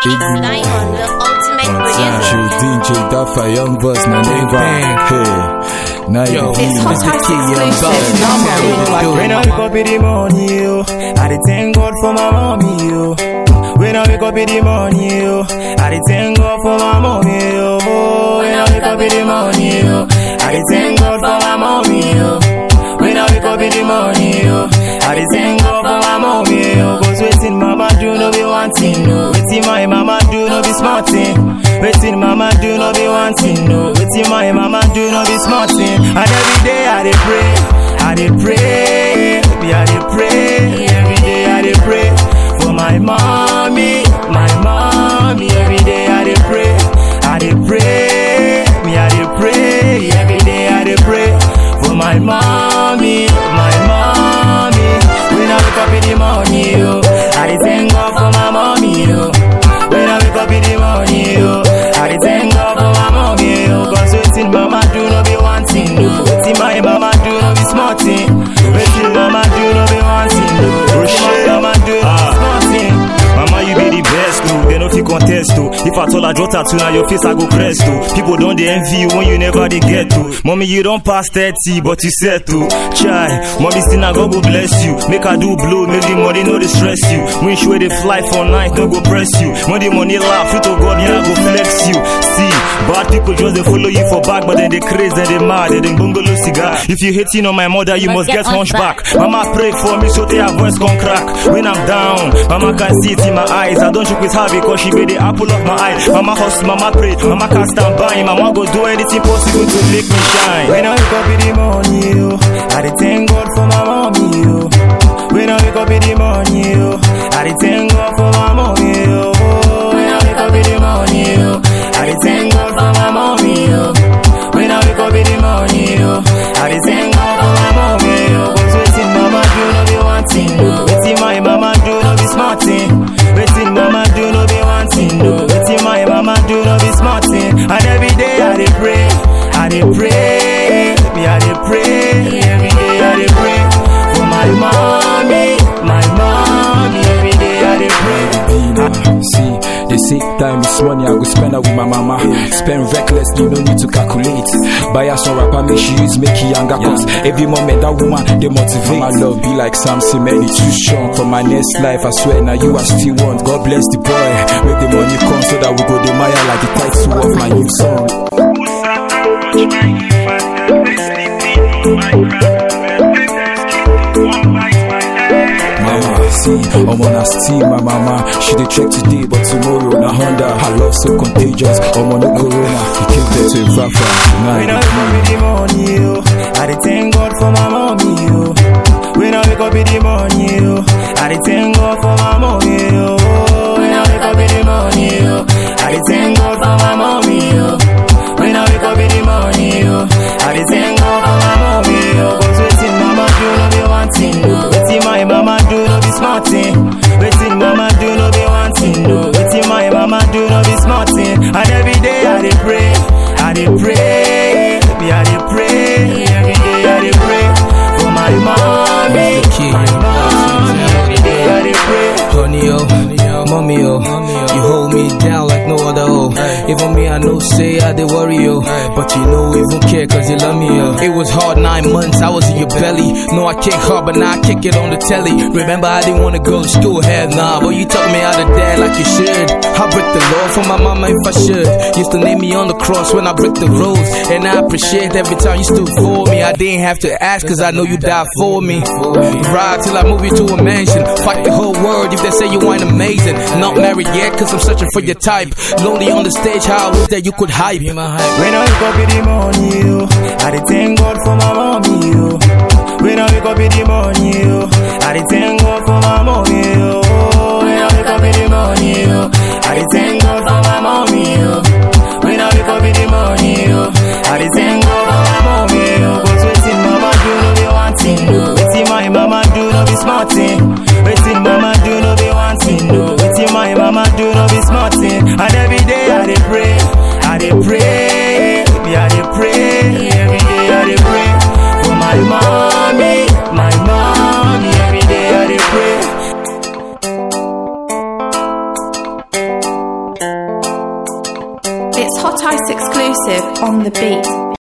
It's Diamond, the ultimate Sancho, producer. DJ Duffer, Young Buzz, my name bang. Hey, now you Yo, feeling It's it. hot, hot, When I wake up in the morning, yo, I dey thank God for my mommy, yo. When I wake up in the morning, yo, I dey thank God for my mommy, yo. When I wake up in the morning, yo, I dey thank God for my mommy, yo. When I wake up in the morning, yo, I dey thank God for my mommy, yo. Cause waiting mama do no be one thing, no. Waiting my mama do no be smart thing. Waiting mama do no be one thing, no. Waiting my mama do no be smart thing. And every day I dey pray, I dey pray, me I dey pray. Every day I dey pray for my mommy, my mommy. Every day I dey pray, I dey pray, me I dey pray. Every day I dey pray for my mommy, my mommy. When I wake up in the morning, yo, I dey thank God for my mommy, yo. When I wake up in the morning, yo, I dey thank God for my mommy, yo. Cause waiting mama do no be one thing, no. Waiting my mama do no be smart thing. Waiting mama do no be one thing, no. Waiting my mama do no be smart thing. Mama, you be the best, no. They no fit contest, to. If I told I draw tattoo, now your face I go crest, to. People don't they envy you when you never they get to. Mommy, you don't pass 30, but you said to. Chai, mommy still now God go bless you. Make I do blow, make the money no they stress you. Wish where they fly for night, no go press you. When the money laugh, free to God, yeah, I go flex you. See, bad people just they follow you for back, but then they crazy, then they mad, then they bungalow cigar. If you hating on my mother, you must get hunchback. Mama pray for me so they her voice can crack. When I'm down, mama can see it in my eyes. I don't joke with her because she be the apple of my eye. Mama hustle, mama pray, mama can't stand by. Mama go do anything possible to make me shine. When I wake up in the morning, yo, I dey thank God for my mommy, yo. When I wake up in the morning, yo, I dey thank God for my mommy, yo. When I wake up in the morning, yo, I dey thank God for my mommy, yo. When I wake up in the morning, yo, I dey thank God for my mommy, yo. Cause waiting mama do no be one thing, no. Waiting my mama do no be smart thing. Waiting mama do no be one thing, no. Waiting my mama do no be smart thing. And every day I dey pray, I dey pray, me I dey pray. Every day I dey pray for my mommy, my mommy. Every day I dey pray. Dina. See, they say time is money, I go spend it with my mama. Spend recklessly, no need to calculate. Buy her some rapper, make she use make it younger. Cause every moment that woman, they motivate. My love be like Sam Cement, it's too strong. For my next life, I swear, now you are still want. God bless the boy. Make the money come so that we go the Maya like the title of my new song. Mama, see, I'm on a steam, my mama. She dey check today, but tomorrow, na Honda. Her love so contagious. I'm on no corona. He came there to Rafa. Now When I he wake up in the morning, yo, I dey thank God for my mommy, yo. When I wake up in the morning, yo, I dey thank God for my mommy, yo. When I wake up in the morning, yo, I dey thank God for my mommy, yo. When I wake up in the morning, yo, I dey thank God for my mommy, yo. Cause waiting mama do no be one thing, no. Waiting my mama do no be smart thing. Waiting mama do no be one thing, no. Waiting my mama do no be smart thing. And every day I dey pray, I dey pray, me I dey pray. Every day I dey pray for my mommy, my mommy. Every day I dey pray. Honey, yo, mommy, yo, you hold me down like no other, oh. Even me, I know, say I did worry, yo. But you know, even care, cause you love me, yo. It was hard nine months, I was in your belly. No, I kick hard, but now I kick it on the telly. Remember, I didn't wanna go to school, hell nah. But you took me out of there like you should. I break the law for my mama if I should. Used to name me on the cross when I break the rules. And I appreciate every time you stood for me. I didn't have to ask, cause I know you died for me. Ride till I move you to a mansion. Fight the whole world if they say you ain't amazing. Not married yet, cause I'm searching for your type. Lonely on the stage, how I wish that you could hype. When I wake up in the morning, yo, I dey thank God for my mommy, yo. When I wake up in the morning, yo, I dey thank God for my mommy, yo. When I wake up in the morning, yo, I dey thank God for my mommy, yo. When I wake up in the morning, yo, I dey thank God for my mommy, yo. Cause waiting mama do no be one thing, no. Waiting my mama do no be smart thing. Waiting mama do no be one thing, no. Waiting my mama do no be smart thing. And every day I dey pray, I dey pray, me I dey pray. Every day I dey pray for my mommy, my mommy. Every day I dey pray. It's Hot Ice exclusive on the beat.